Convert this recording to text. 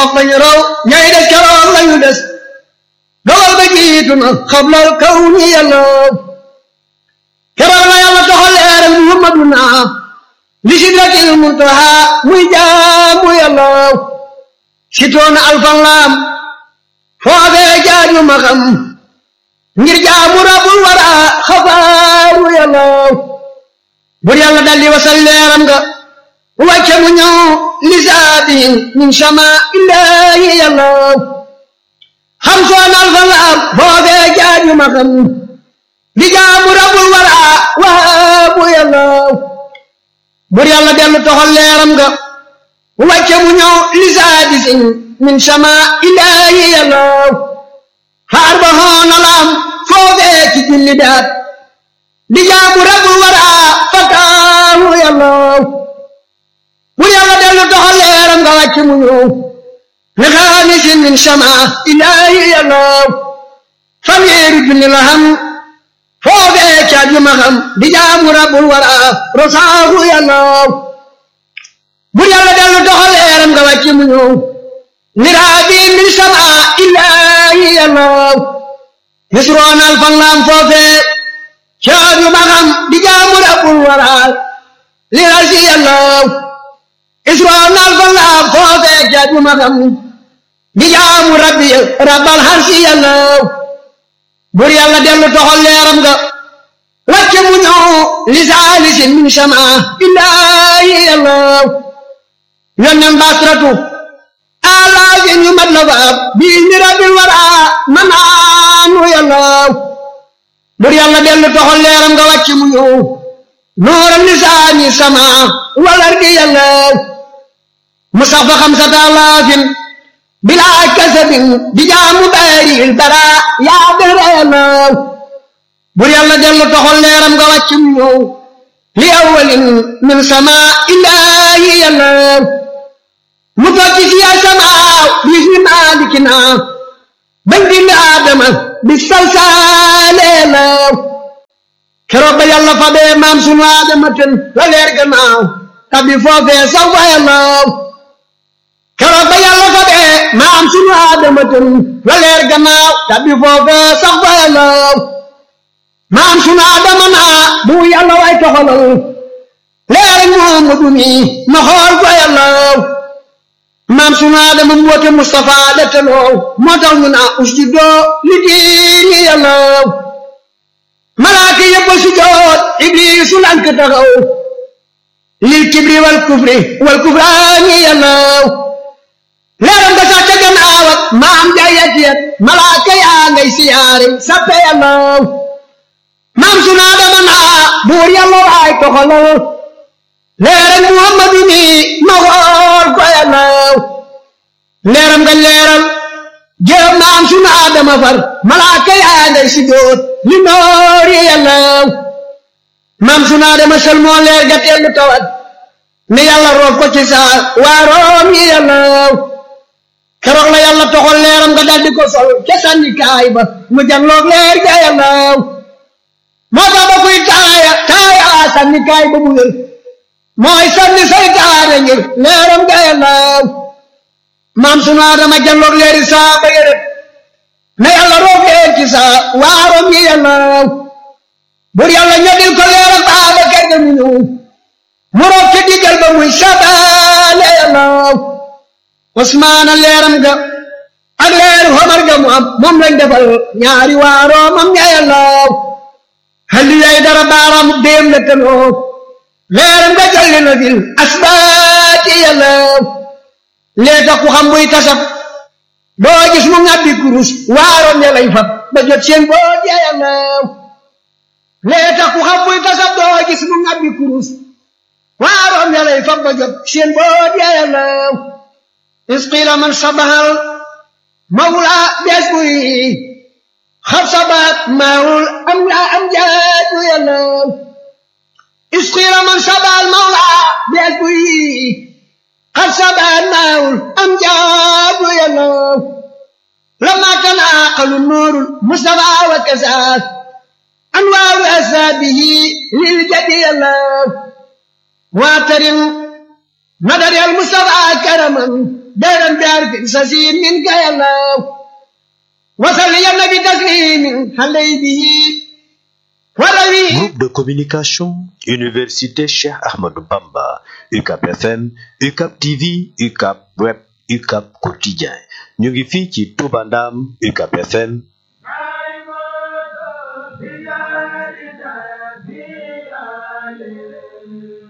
wax bañu raw ñay des keroog lañu des dogal ba jiitu na xablal kaw ni yàlla keroog la yàlla toxal leeral muhammaduna li sidratil muntaha muy jaamu yàlla sitoona alfan laam foofee jaaju ma xam ngir jaamu rabul wara xabaaru yàlla bur yàlla daldi wasal leeram nga wàcce mu ñëw lisaabihin min sama illaahi yàlla xam soon alfan laam foofee jaaju ma xam di jaamu rabul wara waabu yàlla bur yàlla dellu toxal leeram nga wàcce mu ñëw lisaadisin min sama ilaahi yàlla xaar ba xoona laam foofee ci julli daat di jaamu rabul wara fataahu yàlla bur yàlla dellu toxal leeram nga wàcce mu ñëw li xaamisin min sama ilaahi yàlla fanweeri junni la xam foofee ca juma xam di jaamu rabul wara rosaahu yàlla bur yàlla dellu doxal leeram nga wàcc mu ñëw niraabi min sama illaahi yàlla yusroon alfan laam foofee ca juma xam di jaamu rabul wara lirasi yàlla yusroon alfan laam foofee ca juma xam di jaamu rabbi rabbal harsi yàlla bur yàlla dellu toxal leeram nga wàcce mu ñëw lisaalisin min sama illaahi yàlla yonnen basratu alaafin yu mat la faab bii ni rabbil wara manaanu yàlla bur yàlla dellu toxal leeram nga wàcce mu ñëw nooram lisaani sama walar di yàlla mu sax fa xamsata alaafin bilaa kasabin di jaamu baaril bara yaa dara yàlla bur yàlla dellu toxal leeram nga wàcc mu ñëw li awalin min sama illaahi yàlla mu tokki si ya sama bis mi maalikina bañ bind aadama bi salsaale yàlla keroog ba yàlla fa bee maam sunu aadama ten la leer gannaaw tabi foofee saw fa yàlla keroog ba yàlla fa bee maam sunu aadama ten la leer gannaaw tabi foofee sax fa yàlla maam sunu aadama naa bu yàlla way toxalal leer Muhammadu mi ma xool fa yàlla maam sunu aadama mboote Mustafa la teloo moo tax ñu naa usjudoo li diini yàlla malaaka yëpp a sujoot ibliisu lank taxaw lil kibri wal kufri wal kufraani yàlla leeram nga sax ca gannaaw ak maam jaayat yat malaaka yaa ngay siyaare sappe yàlla maam sunu Aadama naa buur yàlla waay toxalal leeram Muhammadu mi ma xool ko yàlla leeram nga leeral jërëm maam sunu Aadama far malaaka yaa ngay si doot li noori yàlla maam sunu Aadama sel moo leer ga teelu tawat ne yàlla roof ko ci saa waaroom yi yàlla keroog la yàlla toxal leeram nga daldi ko sol ca sànni kaay ba mu janloog leer ga yàlla moo tax ba kuy taaya taaya sànni kaay ba mu wér mooy sànni say taare ngir leeram ga yàlla maam sunu Aadama janloog leeri saa ba yërët ne yàlla roof leer ci saa waaroom yi yàlla bur yàlla ñodil ko leeram baaba kay ga mu ñëw mu roof ci diggal ba muy sabaale yàlla Usmaana leeram ga ak leeru Omar ga mu am moom lañ defal ñaari waaroo mam ña yàlla halli yay dara baaraam déem la tanoo leeram ga jalli na fil asbaati yàlla lee tax ku xam buy tasab doo gis mu ngàbbi kurus waaroom ya lay fab ba jot seen boot ya yàlla lee tax ku xam buy tasab doo gis mu ngàbbi kurus waaroom ya lay fab ba jot seen boot ya yàlla isqila man sabahal mawla bees buy xab sabaat maawul am la am jaaju yàlla isqila man sabahal mawla bees buy xab sabaat maawul am jaaju yàlla lama tanaaqalu nuurul mustafa wa kasaat anwaaru asaabihi lil jadi yàlla واعترم نظر المصطفى كرما دارا بعرف سسيم منك يا الله وصل يا النبي تسليم علي به وروي Groupe de communication Université Cheikh Ahmadou Bamba UCAP FM UCAP TV UCAP Web UCAP Quotidien ñu ngi fii ci Touba Ndam UCAP FM